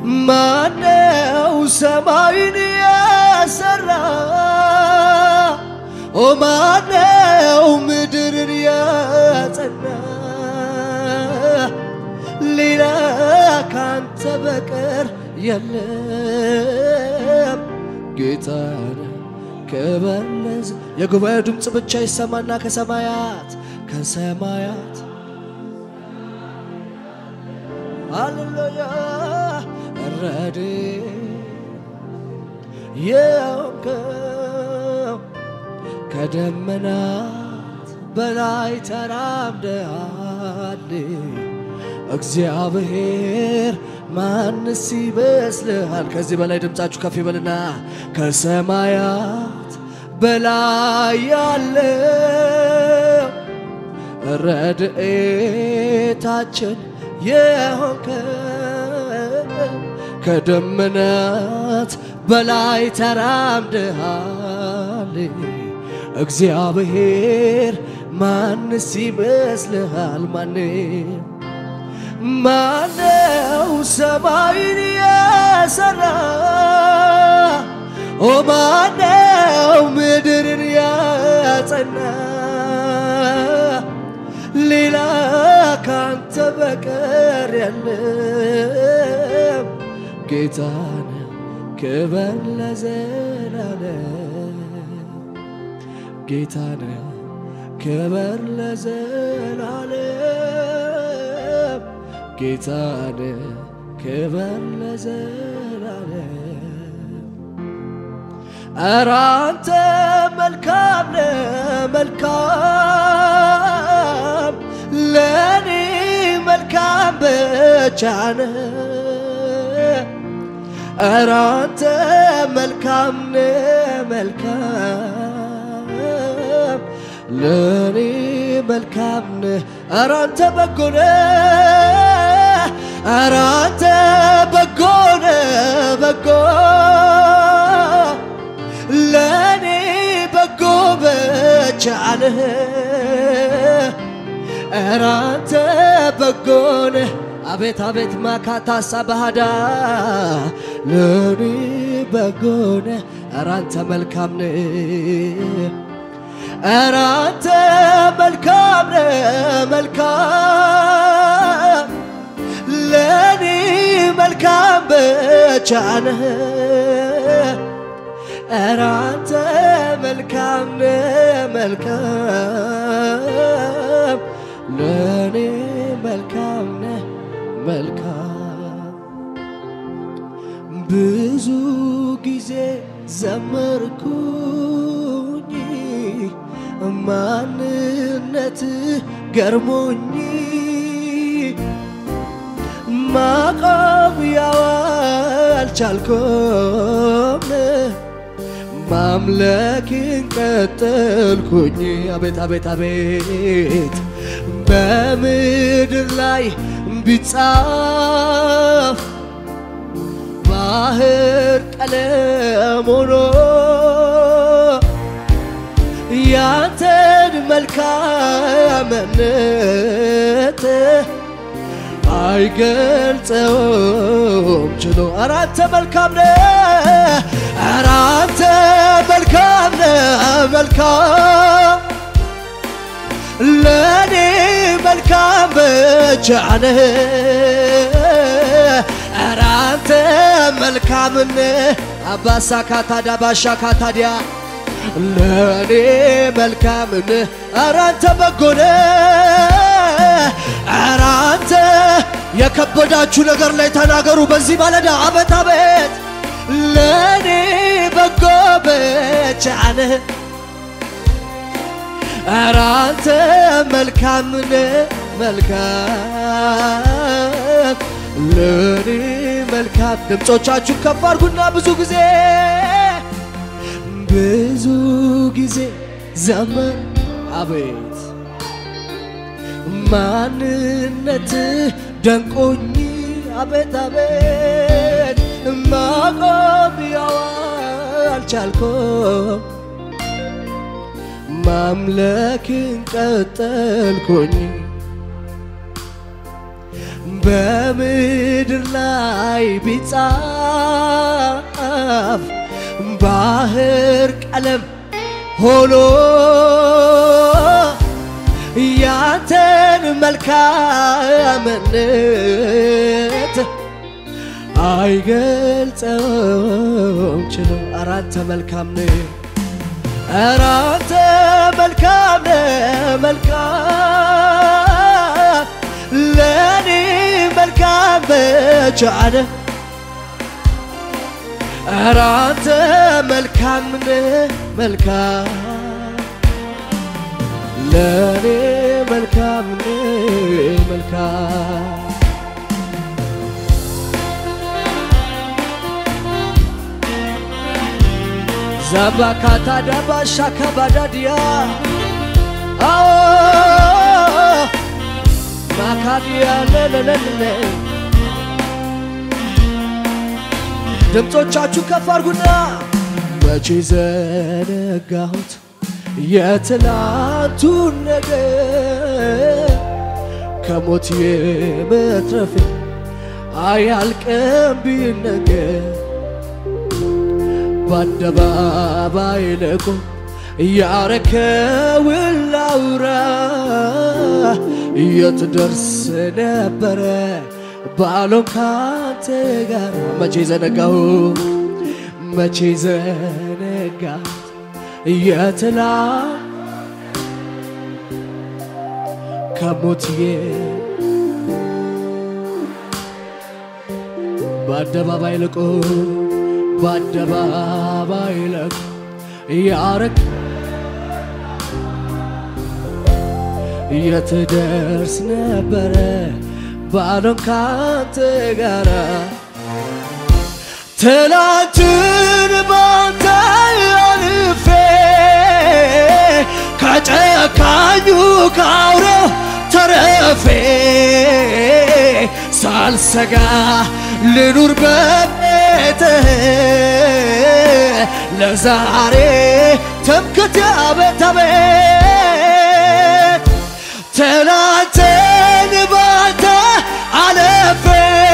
ማነው ሰማይን ያሰራ? ኦ ማነው ምድርን ያጸና? ሌላ ካንተ በቀር የለም ጌታ ከበለዝ የጉባኤው ድምፅ ብቻ ይሰማና ከሰማያት ከሰማያት ሃሌሉያ ረድ የሆንከው ከደመናት በላይ ተራምደሃል እግዚአብሔር ማንስ ይመስልሃል? ከዚህ በላይ ድምፃችሁ ከፍ ይበልና ከሰማያት በላይ ያለው ረድኤታችን የሆንከው ከደመናት በላይ ተራምደሃል እግዚአብሔር ማንስ ይመስልሃል? ማንም ማነው ሰማይን የሰራ? ኦ ማነው ምድርን ያጸና? ሌላ ካንተ በቀር የለም። ጌታን ክበር ለዘላለም ጌታን ክበር ለዘላለም ጌታን ክበር ለዘላለም ኧረ አንተ መልካም ነህ መልካም ለእኔ መልካም ብቻ ነህ ኧረ አንተ መልካም ነህ መልካም ለእኔ መልካም ነህ ኧረ አንተ በጎ ነህ ኧረ አንተ በጎ ነህ በጎ ለእኔ በጎ ብቻ ነህ ኧረ አንተ በጎ ነህ አቤት አቤት ማካታሳ ባህዳ ለእኔ በጎ ነህ ኧረ አንተ መልካም ነህ ኧረ አንተ መልካም ነህ መልካም ለእኔ መልካም ብቻ ነህ ኧረ አንተ መልካም ነህ መልካም ለእኔ መልካም ነህ መልካም ብዙ ጊዜ ዘመርኩኝ ማንነት ገርሞኝ ማቆም ያው አልቻልኩም ማምለክን ቀጠልኩኝ አቤት አቤት አቤት በምድር ላይ ቢጻፍ ባህር ቀለም ሆኖ ያንተን መልካምነት አይገልጸውም ችሎ ኧረ አንተ መልካም ነህ ኧረ አንተ መልካም ነህ መልካም ለእኔ መልካም ብቻ ነህ ኧረ አንተ መልካም ነህ አባሳካ ታዳ ባሻካ ታዲያ ለእኔ መልካም ነህ ኧረ አንተ በጎ ነህ ኧረ አንተ የከበዳችሁ ነገር ላይ ተናገሩ በዚህ ማለዳ አቤት አቤት ለእኔ በጎ ብቻ ነህ ኧረ አንተ መልካም ነህ መልካም ለእኔ መልካም ድምፆቻችሁ ከፍ አድርጉና ብዙ ጊዜ ብዙ ጊዜ ዘመን አቤት ማንነት ደንቆኝ አቤት አቤት ማቆም ያው አልቻልኩም ማምለክን ቀጠልኩኝ በምድር ላይ ቢጻፍ ባህር ቀለም ሆኖ ያንተን መልካምነት አይገልጸውም ችሎ አራንተ መልካም ነህ አራንተ መልካም ነህ መልካም ለኔ መልካም ብቻ ነህ አራንተ መልካም ነህ መልካም ለኔ መልካም ነህ መልካም ዛባካታ ዳባሻ ከባዳድያ አዎ ማካዲያ ለለለለ ድምፆቻችሁ ከፍ አድርጉና መቼ ዘነጋሁት የትላንቱን ነገር ከሞት የመትረፌ አያልቅም ቢነገር በአደባባይ ለቆ ያረከውን ላውራ የት ደርስ ነበረ ባሎን ካንተ ጋር መቼ ዘነጋሁ መቼ ዘነጋሁት የትላ ከሞትዬ በአደባባይ ለቆ በአደባባይ ለቆ ያረክ የት ደርስ ነበረ ባሎን ካንተ ጋራ ትላንትን ባንተ አልፌ ከጨካኙ ካውሬው ተረፌ ሳልሰጋ ልኑር በቤትህ ለዛሬ ትምክት አቤት አቤት ትላንትን ባንተ አለፌ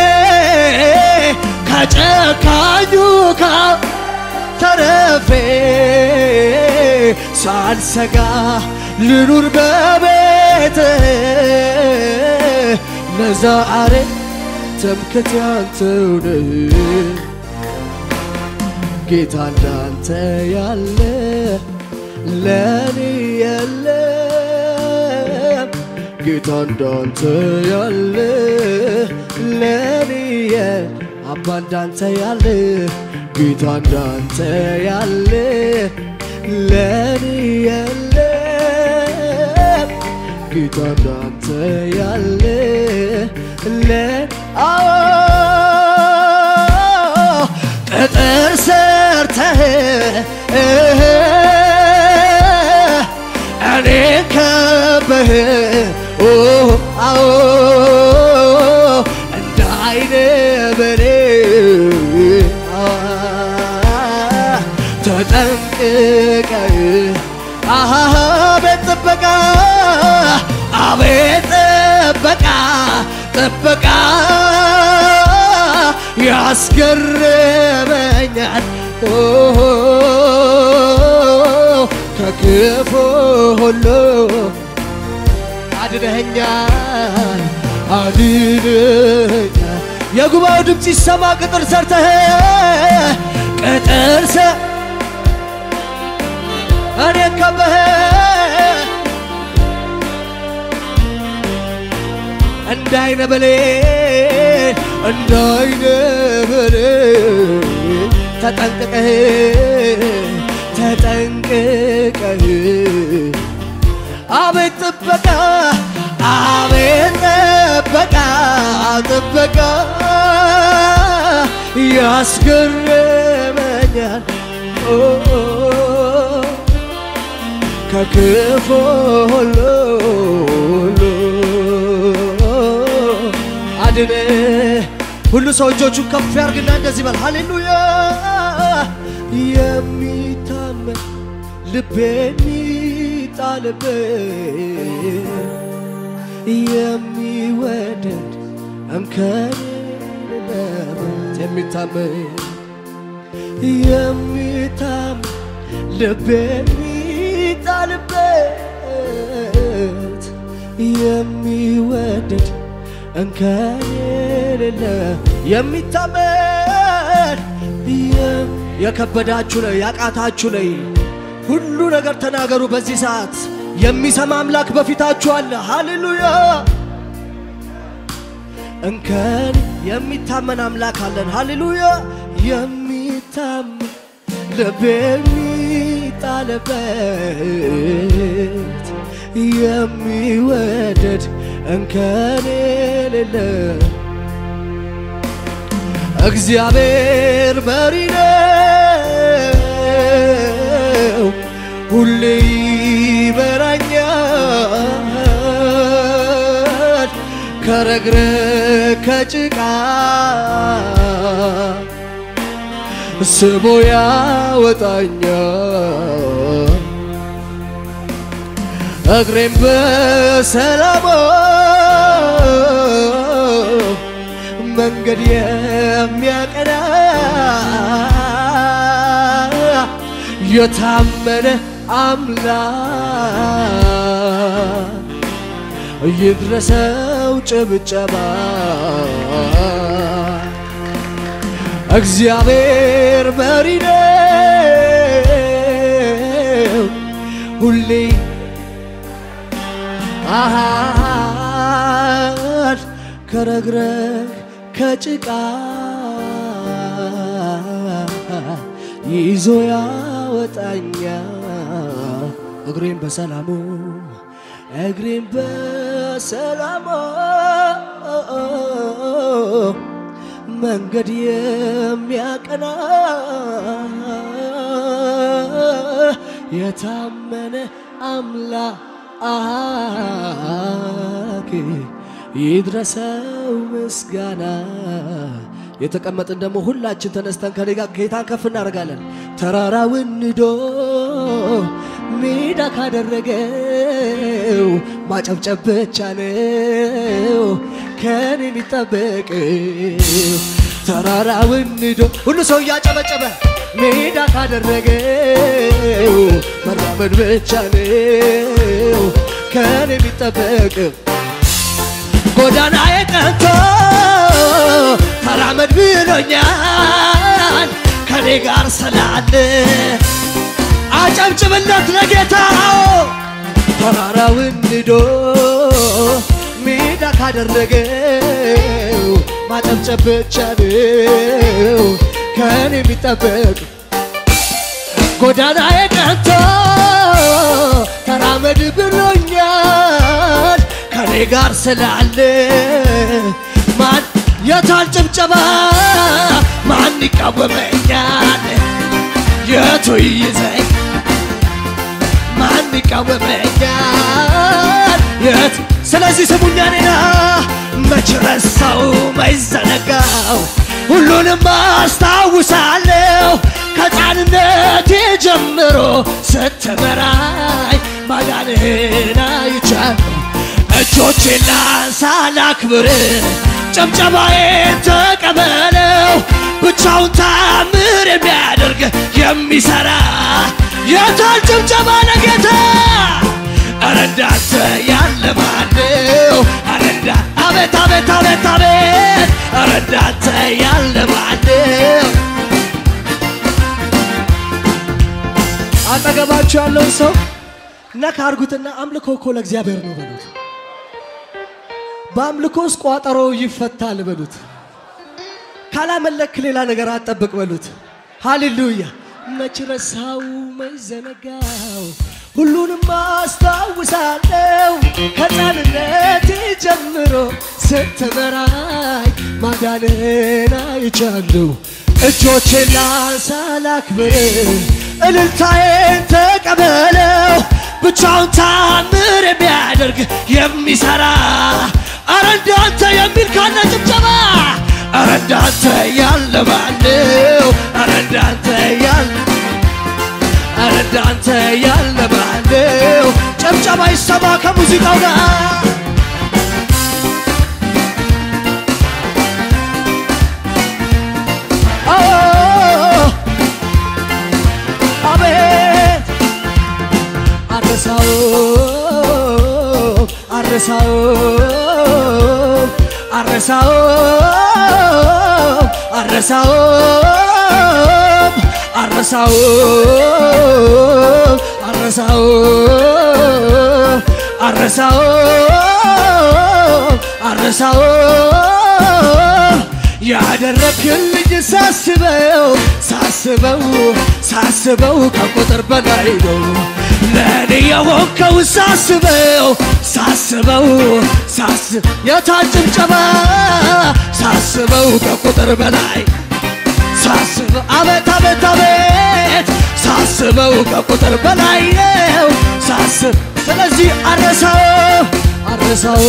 ከጨካኙ ካው ተረፌ ሳልሰጋ ልኑር በቤት ለዛሬ ትምክት ያንተው ነህ ጌታ እንዳንተ ያለ ለኔ የለም ጌታ እንዳንተ ያለ ለኔ አባ እንዳንተ ያለ ጌታ እንዳንተ ያለ ለኔ የለም ጌታ እንዳንተ ያለ ለ አዎ ቅጥር ሰርተህ እኔ ከበህ አዎ እንደ አይነ በሬ ተጠንቅቀህ አቤት ጥበቃ አቤት ጥበቃ ጥበቃ ያስገርመኛል ከክፉ ሁሉ አድነኸኛል አድነኸኛል የጉባኤው ድምፅ ይሰማ ቅጥር ሰርተህ ቅጥር ሰ እኔ ከበህ እንዳይነ በሌን እንዳይነ በሌን ተጠንቅቀህ ተጠንቅቀህ አቤት ጥበቃ አቤት ጥበቃ ጥበቃ ያስገርመኛል ኦ ከክፉ ሁሉ ሁሉ አድነ ሁሉ ሰው እጆቹን ከፍ ያርግና እንደዚህ በል ሃሌሉያ የሚታመን ልቤ የሚጣልበት የሚወደድ እንከን የሌለበት የሚታመን የሚታመን ልብ የሚጣልበት የሚወደድ እንከን የሌለ የሚታመን የም- የከበዳችሁ ላይ ያቃታችሁ ላይ ሁሉ ነገር ተናገሩ። በዚህ ሰዓት የሚሰማ አምላክ በፊታችሁ አለ። ሃሌሉያ! እንከን የሚታመን አምላክ አለን። ሃሌሉያ! የሚታመን ልብ የሚጣልበት የሚወደድ እንከን የሌለ እግዚአብሔር መሪ ነው፣ ሁሌ ይመራኛል ከረግረግ ከጭቃ ስቦ ያወጣኛል እግሬም በሰላም መንገድ የሚያቀና የታመነ አምላክ ይድረሰው ጭብጨባ እግዚአብሔር መሪ ነው ሁሌ አሃድ ከረግረግ ከጭቃ ይዞ ያወጣኛ እግሬን በሰላሙ እግሬን በሰላሙ መንገድ የሚያቀና የታመነ አምላክ ይድረሰው ምስጋና። የተቀመጥን ደግሞ ሁላችን ተነስተን ከኔ ጋር ጌታን ከፍ እናደርጋለን። ተራራውን ንዶ ሜዳ ካደረገው ማጨብጨብ ብቻ ነው ከኔ የሚጠበቀው። ተራራውን ንዶ ሁሉ ሰው እያጨበጨበ ሜዳ ካደረገው መራመድ ብቻ ነው ከኔ የሚጠበቀው። ጎዳናዬ ቀንቶ ተራመድ ብሎኛል ከኔ ጋር ስላለ አጨብጭብለት ለጌታው ተራራውን ንዶ ሜዳ ካደረገው ማጨብጨብ ብቻ ነው ከኔ የሚጠበቅ ጎዳናዬ ቀንቶ ተራመድ ብሎኛል ከኔ ጋር ስላለ ማን የታል ጭብጨባ ማን ይቃወመኛል የቱ ይዘኝ ማን ይቃወመኛል የት ስለዚህ ስሙኛ ኔና መች ረሳው መይዘነጋው ሁሉንም አስታውሳለሁ ከሕፃንነቴ ጀምሮ ስትመራኝ ማዳንህን አይቻለሁ እጆቼን ላንሳ ላክብር ጭብጨባዬን ተቀበለው ብቻውን ታምር የሚያደርግ የሚሰራ የታል ጭብጨባ ለጌታ ኧረ እንዳንተ ያለ ማነው ኧረ እንዳ አቤት አቤት አቤት አቤት ኧረ እንዳንተ ያለ ማነው አጠገባችሁ ያለውን ሰው ነካ አርጉትና አምልኮ እኮ ለእግዚአብሔር ነው በሉት። በአምልኮ ውስጥ ቋጠሮ ይፈታል በሉት። ካላመለክ ሌላ ነገር አጠብቅ በሉት። ሃሌሉያ መች ረሳው መች ዘነጋው ሁሉንም አስታውሳለሁ ከሕፃንነቴ ጀምሮ ስትመራኝ ማዳንህን አይቻለሁ። እጆቼን ላንሳ ላክብር እልልታዬን ተቀበለው ብቻውን ታምር የሚያደርግ የሚሰራ አረ እንዳንተ የሚል ካለ ጭብጨባ አረ እንዳንተ ያለ ማነው? አረ እንዳንተ ያለ አረ እንዳንተ ያለ ማነው? ጭብጨባ ይሰማ ከሙዚቃው ጋር አረሳውም አረሳውም አረሳውም አረሳውም አረሳውም አረሳውም ያደረግልኝ ሳስበው ሳስበው ሳስበው ከቁጥር በላይ ነው ለእኔ የሆንከው ሳስበው ሳስበው ሳስብ የታን ጭብጨባ ሳስበው ከቁጥር በላይ ሳስበው አቤት አቤት አቤት ሳስበው ከቁጥር በላይ ነው ሳስብ ስለዚህ አረሳው አረሳው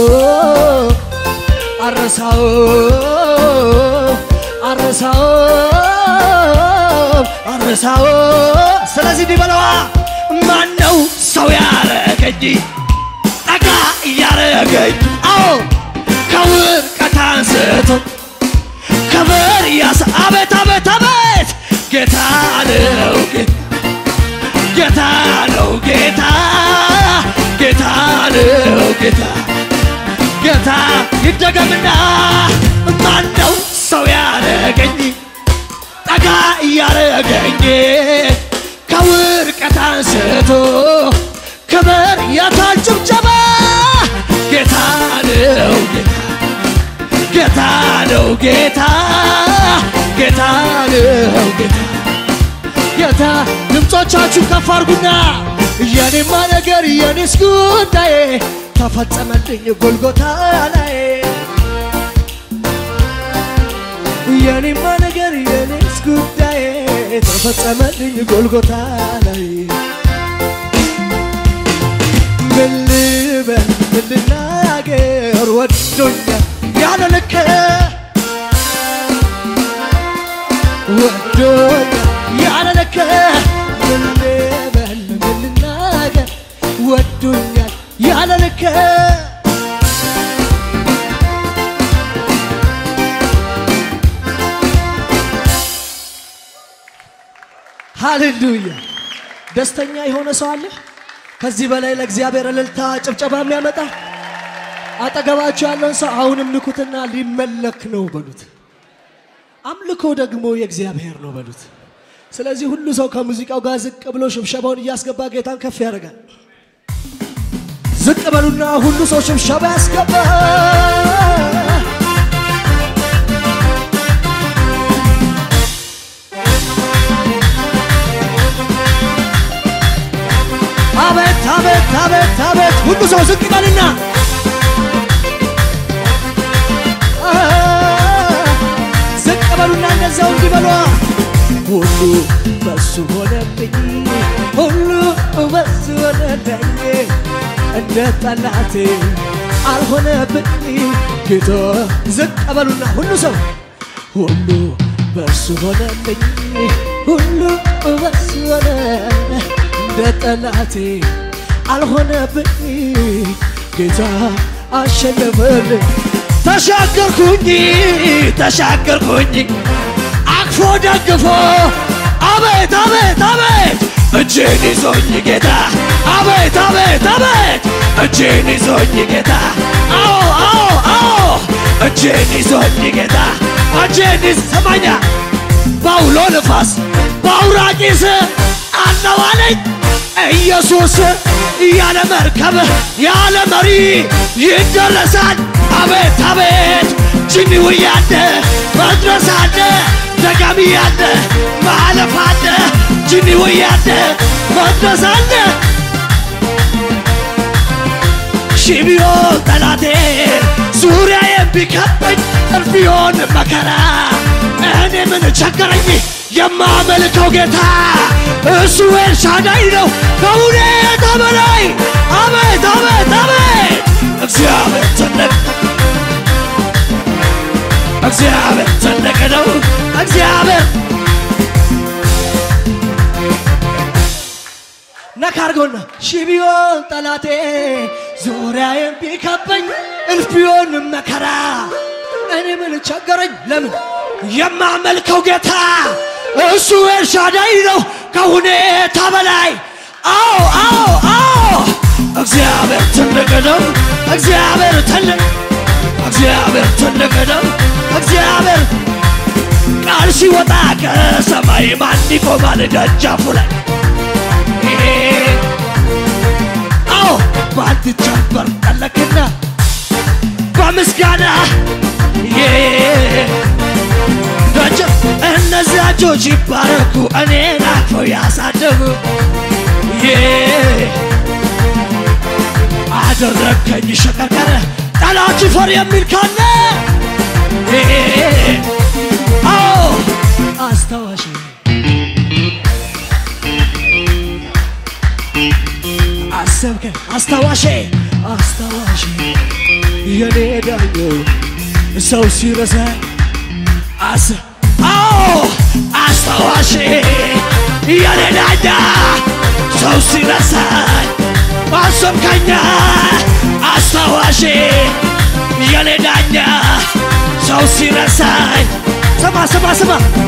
አረሳው አረሳው አረሳው ስለዚህ እንዲበለዋ ማን ነው ሰው ያረገኝ ጠጋ እያረገኝ አዎ ከውድቀት አንስቶ ክብር ያስ አቤት አቤት አቤት ጌታ ነው ጌታ ነው ጌታ ጌታ ነው ጌታ ጌታ ይደገምና ማን ነው ሰው ያረገኝ ጠጋ እያረገኝ ከውድቀት አንስቶ ክብር የታን ጭብጨባ ጌታ ነው ጌታ ጌታ ነው ጌታ ጌታ ነው ጌታ ጌታ ድምፆቻችሁ ከፍ አድርጉና የኔማ ነገር የኔስ ጉዳይ ተፈጸመልኝ ጎልጎታ ላይ የኔማ ነገር የኔስ ጉዳይ ተፈጸመልኝ ጎልጎታ ላይ ምን ልበል ምን ልናገር ወዶኛል ያለ ልክ ወዶኛል ያለ ልክ ምን ልበል ምን ልናገር ወዶኛል ያለ ልክ ሃሌሉያ ደስተኛ የሆነ ሰው አለ ከዚህ በላይ ለእግዚአብሔር እልልታ ጭብጨባ የሚያመጣ አጠገባችሁ ያለውን ሰው አሁንም ንኩትና ሊመለክ ነው በሉት አምልኮ ደግሞ የእግዚአብሔር ነው በሉት ስለዚህ ሁሉ ሰው ከሙዚቃው ጋር ዝቅ ብሎ ሽብሸባውን እያስገባ ጌታን ከፍ ያደርጋል ዝቅ በሉና ሁሉ ሰው ሽብሸባ ያስገባ አቤት አቤት አቤት አቤት ሁሉ ሰው ዝቅ ይበልና ዝቅ በሉና እንደዛው እንዲበሏ ሁሉ በሱ ሆነብኝ ሁሉ በሱ ሆነብኝ እንደ ጠላቴ አልሆነብኝ ጌታ ዝቅ በሉና ሁሉ ሰው ሁሉ በሱ ሆነብኝ ሁሉ በሱ ሆነ እንደ ጠላቴ አልሆነብኝ ጌታ አሸነፈልኝ ተሻገርኩኝ ተሻገርኩኝ አቅፎ ደግፎ አቤት አቤት አቤት እጄን ይዞኝ ጌታ አቤት አቤት አቤት እጄን ይዞኝ ጌታ አዎ አዎ አዎ እጄን ይዞኝ ጌታ እጄን ይዝ ሰማኛ በአውሎ ንፋስ በአውራቂስ አነዋለኝ ኢየሱስ ያለ መርከብ ያለ መሪ ይደረሳል። አቤት አቤት ጅኒው ያለ መድረስ አለ ደጋሚ ያለ ማለፍ አለ ጅኒው ያለ መድረስ አለ ሺህ ቢሆን ጠላቴ ዙሪያዬን ቢከበኝ እልፍ ቢሆን መከራ እኔ ምን ቸገረኝ የማመልከው ጌታ እሱ ኤልሻዳይ ነው ከሁኔታ በላይ አቤት አቤት አቤት እግዚአብሔር ትልቅ እግዚአብሔር ትልቅ ነው እግዚአብሔር ነካ አድርገውና ሺህ ቢሆን ጠላቴ ዙሪያዬን ቢከበኝ እልፍ ቢሆን መከራ እኔ ምን ቸገረኝ ለምን የማመልከው ጌታ እሱ ኤልሻዳይ ነው ከሁኔታ በላይ አዎ አዎ አዎ እግዚአብሔር ትልቅ ነው እግዚአብሔር ትልቅ እግዚአብሔር ትልቅ ነው። እግዚአብሔር ቃል ሲወጣ ከሰማይ ማን ይቆማል ደጃፉ ላይ? አዎ በአንድ ጀንበር ጠለቅና በምስጋና ደጅ እነዚያ እጆች ይባረኩ እኔን አቅፈው ያሳደጉ አደረከኝ ሸቀቀረ ጠላት ይፈር የሚል ካለ አዎ አስታዋሽ አሰብከ አስታዋሼ አስታዋሼ የኔ ዳኘው ሰው ሲረሳ አስ አዎ አስታዋሼ የኔ ዳኛ ሰው ሲረሳኝ አሰብከኛ አስታዋሼ የኔ ዳኛ ሰው ሲረሳኝ ስማ ስማ ስማ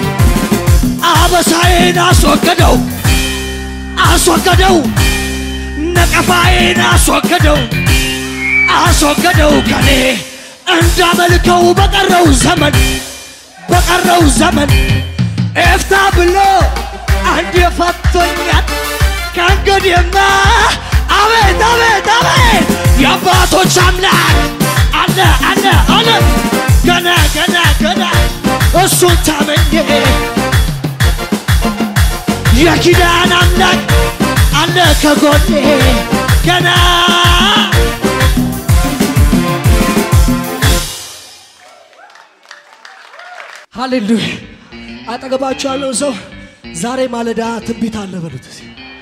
አበሳዬን አስወገደው አስወገደው ነቀፋዬን አስወገደው አስወገደው ከኔ እንዳመልከው በቀረው ዘመን በቀረው ዘመን ኤፍታ ብሎ አንድ የፈቶኛል ከእንግዲህማ አቤት አቤት አቤት የአባቶች አምላክ አለ አለ አለ ገና ገና ገና እሱን ታመኘ የኪዳን አምላክ አለ ከጎኔ ገና ሃሌሉያ አጠገባችሁ ያለው ሰው ዛሬ ማለዳ ትንቢት አለ በሉት እስኪ።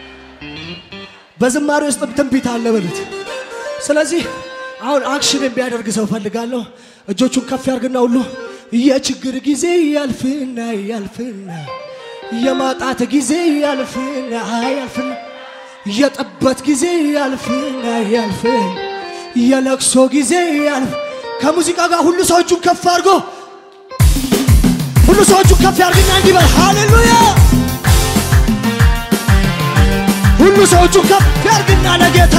በዝማሬ ውስጥም ትንቢት አለ በሉት ስለዚህ አሁን አክሽን የሚያደርግ ሰው ፈልጋለሁ እጆቹን ከፍ ያርግና ሁሉ የችግር ጊዜ ያልፍና ያልፍና የማጣት ጊዜ ያልፍና ያልፍና የጠበት ጊዜ ያልፍና ያልፍን የለቅሶ ጊዜ ያልፍ ከሙዚቃ ጋር ሁሉ ሰው እጁን ከፍ አድርጎ ሁሉ ሰው እጁን ከፍ ያርግና እንዲበል ሃሌሉያ ሁሉ ሰው እጁን ከፍ ያርግና ለጌታ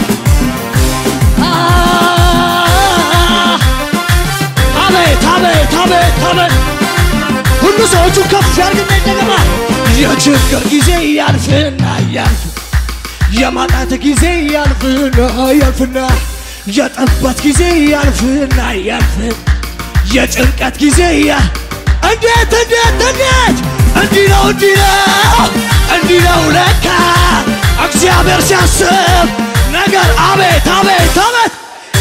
አቤት አቤት አቤት አቤት ሁሉ ሰው እጁን ከፍ ያርግና እንደገና የችግር ጊዜ ያልፍና ያልፍ የማጣት ጊዜ ያልፍና ያልፍና የጠበት ጊዜ ያልፍና ያልፍ የጭንቀት ጊዜ ያ እንዴት እንዴት እንዴት እንዲህ ነው እንዲህ ነው እንዲህ ነው ለካ እግዚአብሔር ሲያስብ ነገር አቤት አቤት አቤት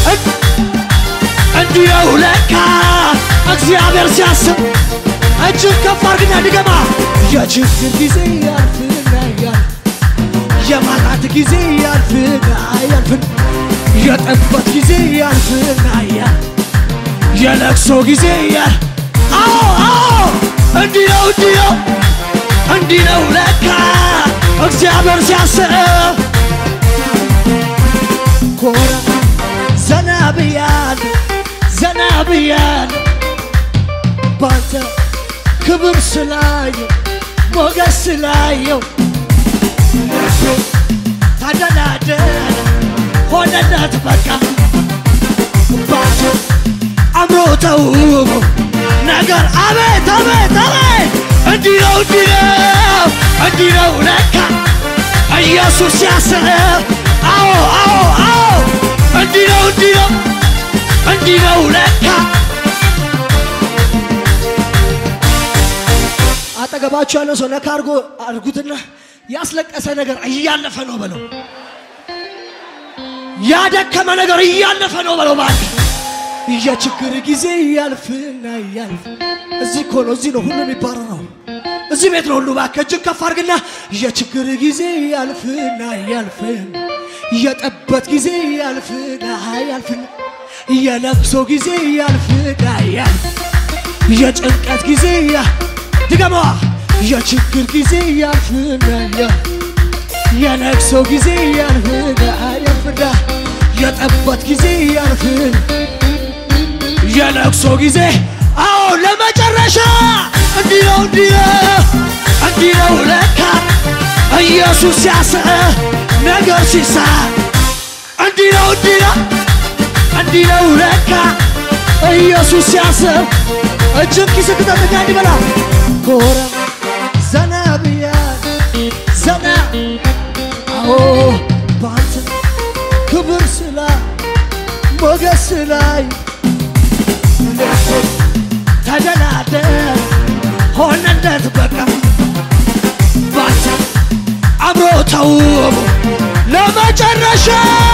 እንዲህ ነው ለካ እግዚአብሔር ሲያስብ እጅግ ከፍ አድርግና ድገማ የችግር ጊዜ ያልፍና ያልፍ የማጣት ጊዜ ያልፍና ያልፍን የጠበት ጊዜ ያልፍና ያልፍ የለቅሶ ጊዜ ያል አዎ አዎ እንዲህ ነው እንዲህ ነው እንዲህ ነው ለካ እግዚአብሔር ሲያስብ ኮራ ዘና ብያለሁ ዘና ብያለሁ ባንተ ክብር ስላየው ሞገስ ስላየው ልቤ ተደላደለ ሆነለት በቃ ባንተ አምሮ ተውቦ ነገር አቤት አቤት አቤት እንዲህ ነው እንዲህ ነው እንዲህ ነው ለካ ኢየሱስ ሲያስብ አዎ አዎ አዎ እንዲህ ነው እንዲህ ነው እንዲህ ነው ለካ አጠገባችሁ ያለው ሰው ነካ አርጎ አርጉትና ያስለቀሰ ነገር እያለፈ ነው በለው። ያደከመ ነገር እያለፈ ነው በለው። ማለት የችግር ጊዜ ያልፍና ያልፍ። እዚህ እኮ ነው፣ እዚህ ነው ሁሉ የሚባረረው። እዚህ ቤት ነው ሁሉ። እባክህ እጅግ ከፍ አድርግና የችግር ጊዜ ያልፍና ያልፍን፣ የጠበት ጊዜ ያልፍና ያልፍን፣ የለቅሶ ጊዜ ያልፍና ያልፍ፣ የጭንቀት ጊዜ ያ ድገመዋ የችግር ጊዜ ያልፍና ያልፍ የለቅሶ ጊዜ ያልፍና ያልፍና የጠበት ጊዜ ያልፍን የለቅሶ ጊዜ አዎ ለመጨረሻ እንዲህ ነው እንዲህ ነው እንዲህ ነው ለካ ኢየሱስ ሲያስብ ነገር ሲሳ እንዲህ ነው እንዲህ ነው እንዲህ ነው ለካ ኢየሱስ ሲያስብ እጅን ኪስ ክተትና እንዲበላ ኮራ ዘና ብያል ዘና አዎ ባንተ ክብር ስላ ሞገስ ላይ ተደላደል ሆነለት በቃ ባንተ አብሮ ተውቦ ለመጨረሻ